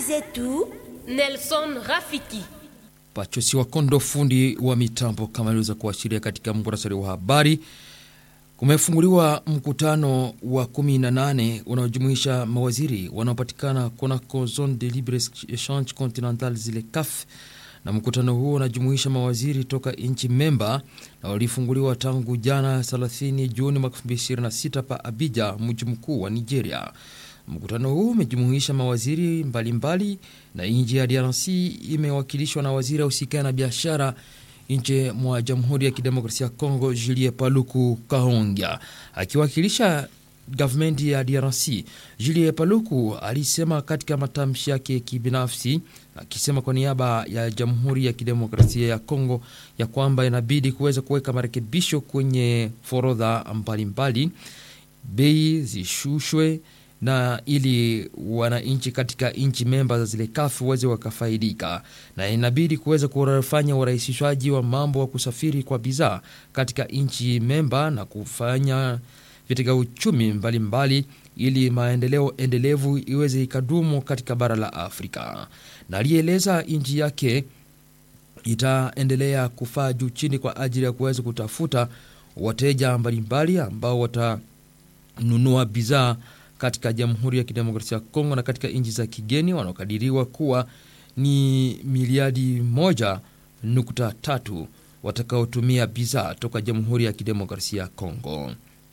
zetu Nelson Rafiki. Pachosi wa Kondo, fundi wa mitambo, kama iliweza kuashiria katika muhtasari wa habari. Kumefunguliwa mkutano wa 18 unaojumuisha mawaziri wanaopatikana kunako Zone de Libre Echange Continental zile CAF, na mkutano huo unajumuisha mawaziri toka nchi memba na walifunguliwa tangu jana 30 Juni mwaka 2026 pa Abidjan, mji mkuu wa Nigeria. Mkutano huu umejumuisha mawaziri mbalimbali mbali, na nchi ya DRC imewakilishwa na waziri ausikana na biashara nje mwa Jamhuri ya Kidemokrasia ya Kongo, Julie Paluku Kahongya akiwakilisha gavumenti ya DRC. Julie Paluku alisema katika matamshi yake kibinafsi, akisema kwa niaba ya Jamhuri ya Kidemokrasia ya Kongo ya kwamba inabidi kuweza kuweka marekebisho kwenye forodha mbalimbali, bei zishushwe na ili wananchi katika nchi memba za zile kafu waweze wakafaidika, na inabidi kuweza kufanya urahisishwaji wa mambo wa kusafiri kwa bidhaa katika nchi memba na kufanya vitega uchumi mbalimbali mbali, ili maendeleo endelevu iweze ikadumu katika bara la Afrika. Na alieleza nchi yake itaendelea kufaa juu chini kwa ajili ya kuweza kutafuta wateja mbalimbali ambao watanunua bidhaa katika Jamhuri ya Kidemokrasia ya Kongo na katika nchi za kigeni wanaokadiriwa kuwa ni miliadi moja nukta tatu watakaotumia bidhaa toka Jamhuri ya Kidemokrasia ya Kongo.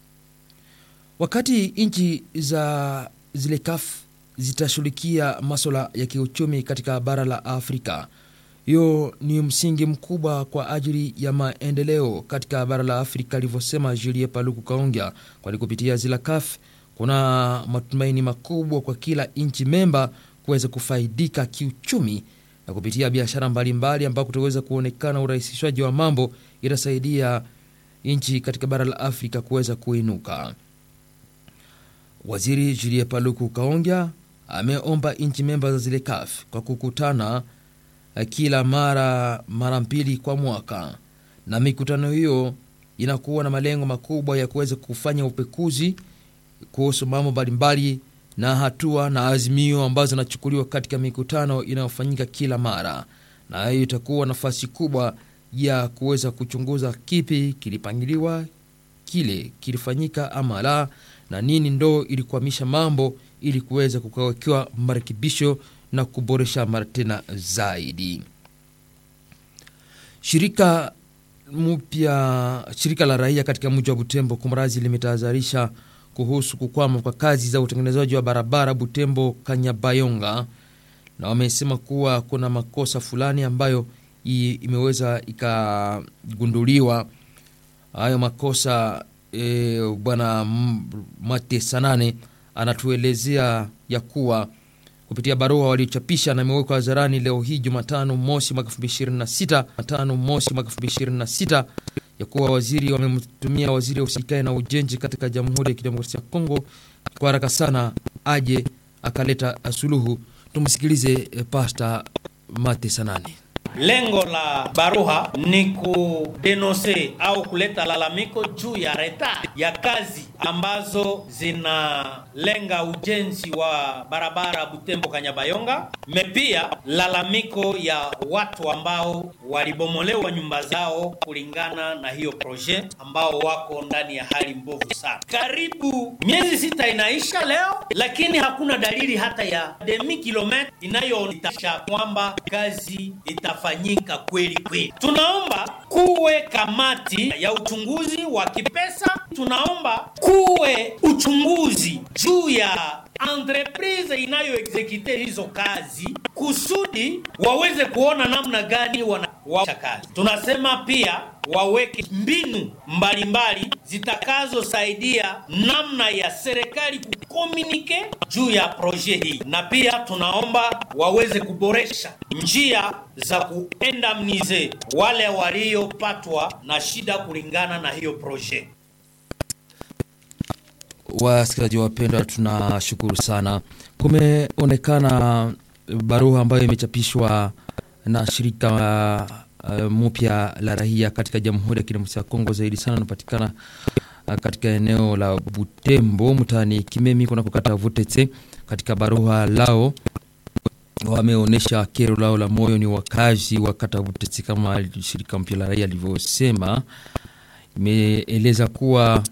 Wakati nchi za zile CAF zitashughulikia maswala ya kiuchumi katika bara la Afrika, hiyo ni msingi mkubwa kwa ajili ya maendeleo katika bara la Afrika, alivyosema Julie Paluku Kaongya, kwani kupitia zile CAF kuna matumaini makubwa kwa kila nchi memba kuweza kufaidika kiuchumi na kupitia biashara mbalimbali, ambako kutaweza kuonekana urahisishwaji wa mambo itasaidia nchi katika bara la Afrika kuweza kuinuka. Waziri Julie Paluku Kaongya ameomba nchi memba za zile CAF kwa kukutana kila mara mara mbili kwa mwaka, na mikutano hiyo inakuwa na malengo makubwa ya kuweza kufanya upekuzi kuhusu mambo mbalimbali na hatua na azimio ambazo zinachukuliwa katika mikutano inayofanyika kila mara, na hiyo itakuwa nafasi kubwa ya kuweza kuchunguza kipi kilipangiliwa, kile kilifanyika ama la, na nini ndo ilikwamisha mambo ili kuweza kukawekewa marekebisho na kuboresha mara tena zaidi. Shirika mpya, shirika la raia katika mji wa Butembo kumrazi limetahadharisha kuhusu kukwama kwa kazi za utengenezaji wa barabara Butembo Kanyabayonga, na wamesema kuwa kuna makosa fulani ambayo imeweza ikagunduliwa. Hayo makosa e, bwana Mate Sanane anatuelezea ya kuwa kupitia barua waliochapisha na imewekwa hadharani leo hii Jumatano mosi mwaka 2026 Jumatano mosi mwaka 2026 ya kuwa waziri wamemtumia waziri wa usikae na ujenzi katika Jamhuri ya Kidemokrasia ya Kongo kwa haraka sana aje akaleta suluhu. Tumsikilize Pasta Mate Sanani. Lengo la baruha ni kudenonse au kuleta lalamiko juu ya reta ya kazi ambazo zinalenga ujenzi wa barabara Butembo Kanyabayonga, mepia lalamiko ya watu ambao walibomolewa nyumba zao kulingana na hiyo proje, ambao wako ndani ya hali mbovu sana. Karibu miezi sita inaisha leo, lakini hakuna dalili hata ya demi kilomita inayoonyesha kwamba kazi ita fanyika kweli kweli. Tunaomba kuwe kamati ya uchunguzi wa kipesa, tunaomba kuwe uchunguzi juu ya entreprise inayoexekute hizo kazi kusudi waweze kuona namna gani wanawasha kazi. Tunasema pia waweke mbinu mbalimbali zitakazosaidia namna ya serikali kukomunike juu ya proje hii, na pia tunaomba waweze kuboresha njia za kuendamnize wale waliopatwa na shida kulingana na hiyo proje. Wasikilizaji wapendwa, tunashukuru sana. Kumeonekana barua ambayo imechapishwa na shirika uh, mpya la raia katika Jamhuri ya Kidemokrasia ya Kongo, zaidi sana unapatikana uh, katika eneo la Butembo mtaani Kimemi kunako kata Vutetse. Katika barua lao wameonyesha kero lao la moyo ni wakazi wa kata Butete, kama shirika mpya la raia alivyosema. Imeeleza kuwa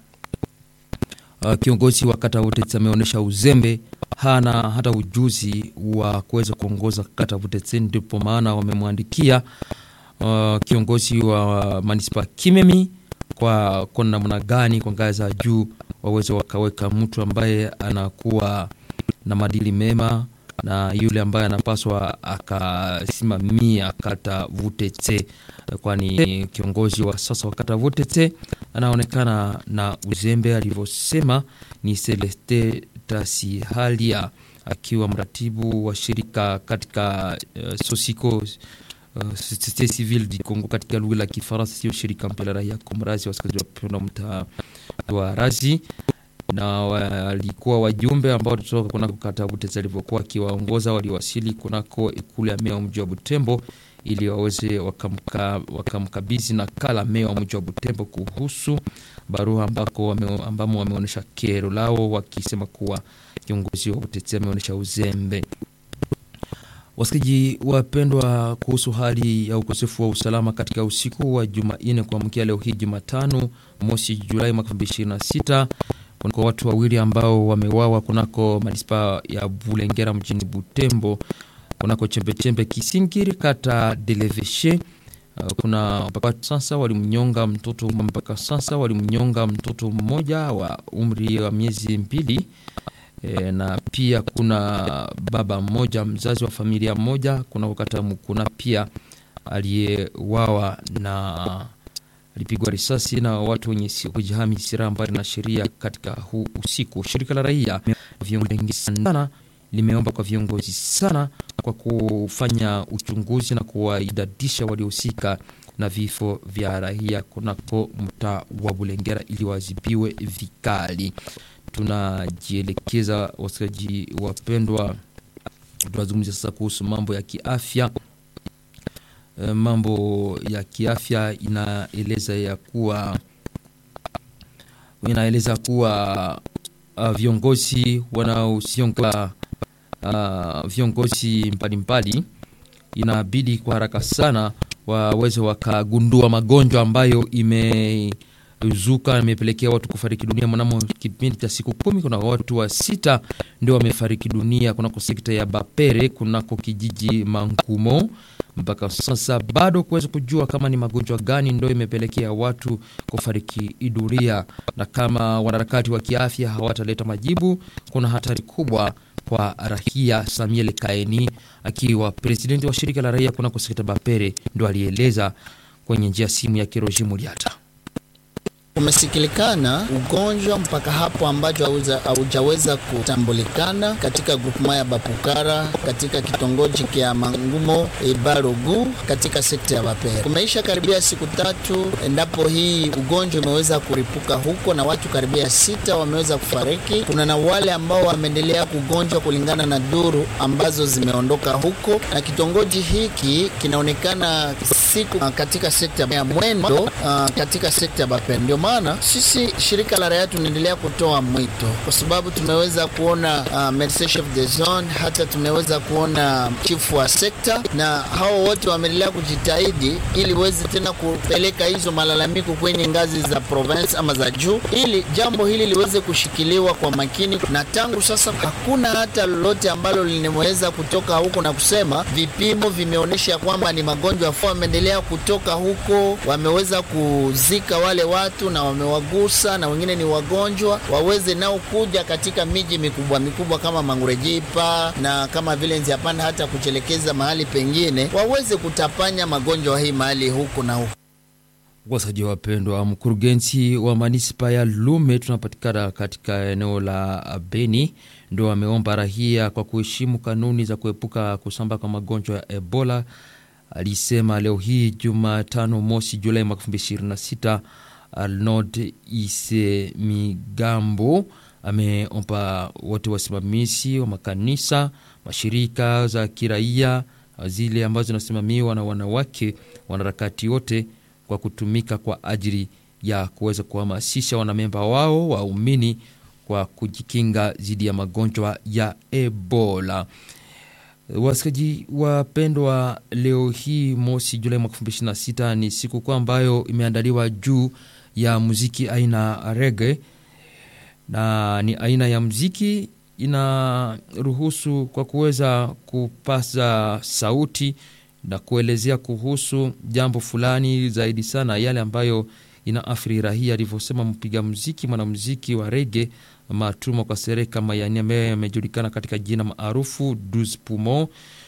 uh, kiongozi wa kata Butete ameonyesha uzembe, hana hata ujuzi wa kuweza kuongoza kata Butete, ndipo maana wamemwandikia uh, kiongozi wa manispa Kimemi kwa kwa namna gani kwa ngazi za juu waweze wakaweka mtu ambaye anakuwa na maadili mema na yule ambaye anapaswa akasimamia kata Vutetse, kwani kiongozi wa sasa wa kata Vutetse anaonekana na uzembe. Alivyosema ni Celeste Tasihalia akiwa mratibu wa shirika katika uh, Sosiko uh, Societe Civile du Congo katika lugha la Kifaransa, sio shirika mpya la raia Komrazi, wasikilizaji wapenda mtaa wa Razi na walikuwa wajumbe ambao walitoka kunako kata Butete alivyokuwa akiwaongoza, waliwasili kunako ikulu ya meya wa mji wa Butembo ili waweze wakamkabidhi nakala meya wa mji wa Butembo kuhusu barua ambako wame, ambamo wameonyesha kero lao wakisema kuwa kiongozi wa Butete ameonyesha uzembe. Wasikizaji wapendwa, kuhusu hali ya ukosefu wa usalama katika usiku wa Jumanne kuamkia leo hii Jumatano mosi Julai mwaka 2026 kunako watu wawili ambao wamewawa kunako manispaa ya Bulengera mjini Butembo, kunako chembechembe Kisingiri kata Deleveshe. Kuna mpaka sasa walimnyonga mtoto mpaka sasa walimnyonga mtoto mmoja wa umri wa miezi mbili. E, na pia kuna baba mmoja mzazi wa familia moja kuna wakati kuna pia aliyewawa na alipigwa risasi na watu wenye kujihami silaha mbali na sheria katika huu usiku. Shirika la raia viongozi sana limeomba kwa viongozi sana kwa kufanya uchunguzi na kuwaidadisha waliohusika na vifo vya raia kunako mtaa wa Bulengera ili wazibiwe vikali. Tunajielekeza wasikaji wapendwa, tunazungumzia sasa kuhusu mambo ya kiafya. E, mambo ya kiafya inaeleza ya kuwa inaeleza kuwa uh, viongozi wanaosionga uh, viongozi mbalimbali inabidi kwa haraka sana waweze wakagundua magonjwa ambayo ime zuka imepelekea watu kufariki dunia mnamo kipindi cha siku kumi. Kuna watu wa sita ndio wamefariki dunia kunako sekta ya Bapere kunako kijiji Mangumo. Mpaka sasa bado kuweza kujua kama ni magonjwa gani ndio imepelekea watu kufariki dunia, na kama wanaharakati wa kiafya hawataleta majibu, kuna hatari kubwa kwa raia. Samuel Kaeni akiwa presidenti wa shirika la raia kunako sekta Bapere ndo alieleza kwenye njia simu ya Kiroji Muliata. Umesikilikana ugonjwa mpaka hapo ambacho haujaweza kutambulikana katika grupema ya Bapukara katika kitongoji kya Mangumo Ibarugu katika sekta ya Bapere. Kumeisha karibia siku tatu endapo hii ugonjwa umeweza kuripuka huko na watu karibia sita wameweza kufariki. Kuna na wale ambao wameendelea kugonjwa kulingana na duru ambazo zimeondoka huko, na kitongoji hiki kinaonekana siku katika sekta ya mwendo uh, katika sekta ya Bapere. Ndio maana sisi shirika la raia tunaendelea kutoa mwito, kwa sababu tumeweza kuona uh, medecin chef de zone, hata tumeweza kuona chifu wa sekta, na hao wote wameendelea kujitahidi ili weze tena kupeleka hizo malalamiko kwenye ngazi za province ama za juu, ili jambo hili liweze kushikiliwa kwa makini. Na tangu sasa hakuna hata lolote ambalo limeweza kutoka huko na kusema vipimo vimeonyesha kwamba ni magonjwa afua. Wameendelea kutoka huko, wameweza kuzika wale watu na wamewagusa na wengine ni wagonjwa, waweze nao kuja katika miji mikubwa mikubwa kama Mangurejipa na kama vile Nziapanda, hata kuchelekeza mahali pengine, waweze kutapanya magonjwa hii mahali huku na huku. Wasaji wapendwa, mkurugenzi wa manispa ya Lume tunapatikana katika eneo la Beni ndo ameomba rahia kwa kuheshimu kanuni za kuepuka kusambaa kwa magonjwa ya Ebola. Alisema leo hii Jumatano mosi Julai mwaka 2026 Arnold Isemigambo ameomba wote wasimamizi wa makanisa, mashirika za kiraia, zile ambazo zinasimamiwa na wanawake, wanaharakati wote kwa kutumika kwa ajili ya kuweza kuhamasisha wanamemba wao waumini kwa kujikinga dhidi ya magonjwa ya Ebola. Wasikaji wapendwa, leo hii mosi Julai mwaka 2026 ni siku kuu ambayo imeandaliwa juu ya muziki aina rege, na ni aina ya muziki inaruhusu kwa kuweza kupasa sauti na kuelezea kuhusu jambo fulani zaidi sana yale ambayo inaathiri rahia, alivyosema mpiga muziki mwanamuziki wa rege Matuma kwa Sereka Mayani ambaye yamejulikana katika jina maarufu Dus Pumo.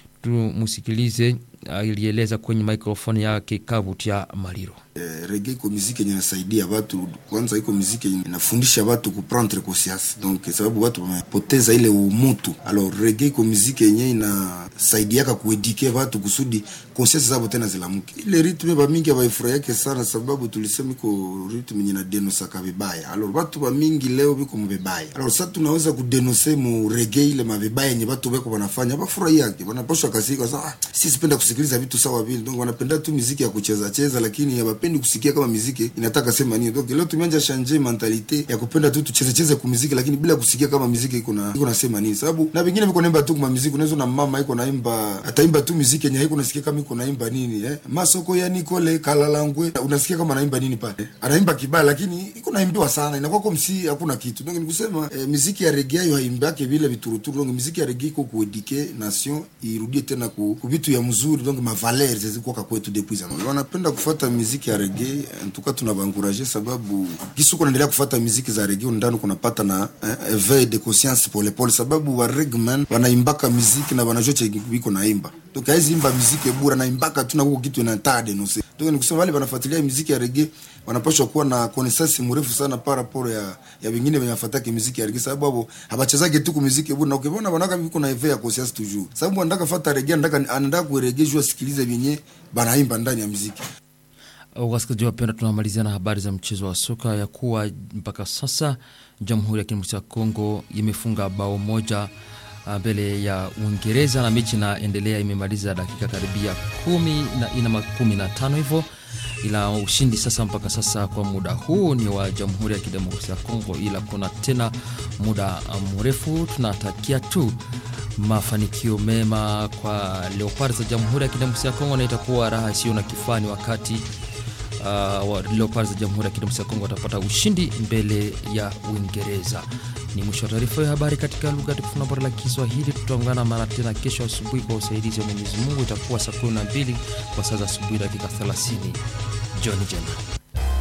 Tumusikilize alieleza kwenye mikrofoni yake Kavutia Maliro. Eh, rege iko muziki yenye inasaidia watu kwanza, iko muziki yenye inafundisha watu kuprendre conscience, donc sababu watu wamepoteza ile umutu. Alors rege iko muziki yenye inasaidiaka kuedike watu kusudi conscience zabo tena zilamuke. Ile ritme ba mingi abaifurahiake sana, sababu tulisema iko ritme yenye inadenosaka vibaya. Alors watu ba mingi leo biko mubibaya. Alors sasa tunaweza kudenose mu rege ile mabibaya yenye watu beko wanafanya, bafurahiake wanaposhwa kasika sasa. Ah, sisi penda kusikiliza vitu sawa vile, donc wanapenda tu muziki ya kucheza cheza, lakini ya hawapendi kusikia kama muziki inataka sema nini. Donc leo tumeanza changer mentalite ya kupenda tu tucheze cheze ku muziki, lakini bila kusikia kama muziki iko na iko nasema nini, sababu na vingine viko naimba tu kwa muziki. Unaweza na mama iko naimba ataimba tu muziki yenye haiko unasikia kama iko naimba nini eh, masoko ya Nicole Kalalangwe, unasikia kama anaimba nini pale, anaimba kibaya, lakini iko naimbiwa sana, inakuwa kwa msi hakuna kitu. Donc nikusema eh, muziki ya reggae hiyo haimbake vile vituruturu. Donc muziki ya reggae iko kuedike nation irudie tena ku, ku vitu ya mzuri, donc ma valeurs zilikuwa kwetu depuis zamani. Wanapenda kufuata muziki ya reggae, en tout cas tunawaencourager sababu kisu kunaendelea kufuata muziki za reggae ndani kunapata na eh, éveil de conscience pole pole, sababu wa reggaeman wanaimbaka muziki na wanajua che biko naimba donc haizi imba muziki bura naimbaka tu na huko kitu inatade no se donc nikusema wale wanafuatilia muziki ya reggae wanapaswa kuwa na connaissance mrefu sana par rapport ya ya wengine wenye wafataki muziki ya reggae, sababu hapo habachezake tu muziki bura na ukiona wanaka biko na éveil ya conscience toujours, sababu anataka fuata reggae, anataka anataka kureggae jua sikilize vyenye banaimba ndani ya muziki. Wasikilizaji wapenda, tunamalizia na habari za mchezo wa soka ya kuwa mpaka sasa Jamhuri ya Kidemokrasia ya Kongo imefunga bao moja mbele ya Uingereza na mechi inaendelea, imemaliza dakika karibia kumi na ina kumi na tano hivyo, ila ushindi sasa mpaka sasa kwa muda huu ni wa Jamhuri ya Kidemokrasia ya Kongo, ila kuna tena muda mrefu. Tunatakia tu mafanikio mema kwa Leopard za Jamhuri ya Kidemokrasia ya Kongo, na itakuwa raha isiyo na kifani wakati uh, Leopards za Jamhuri ya Kidemokrasia ya Kongo watapata ushindi mbele ya Uingereza. Ni mwisho wa taarifa ya habari katika lugha tukufu na bora la Kiswahili. Tutaungana mara tena kesho asubuhi kwa usaidizi wa Mwenyezi Mungu, itakuwa saa 12 kwa saa za asubuhi dakika 30. Jioni njema.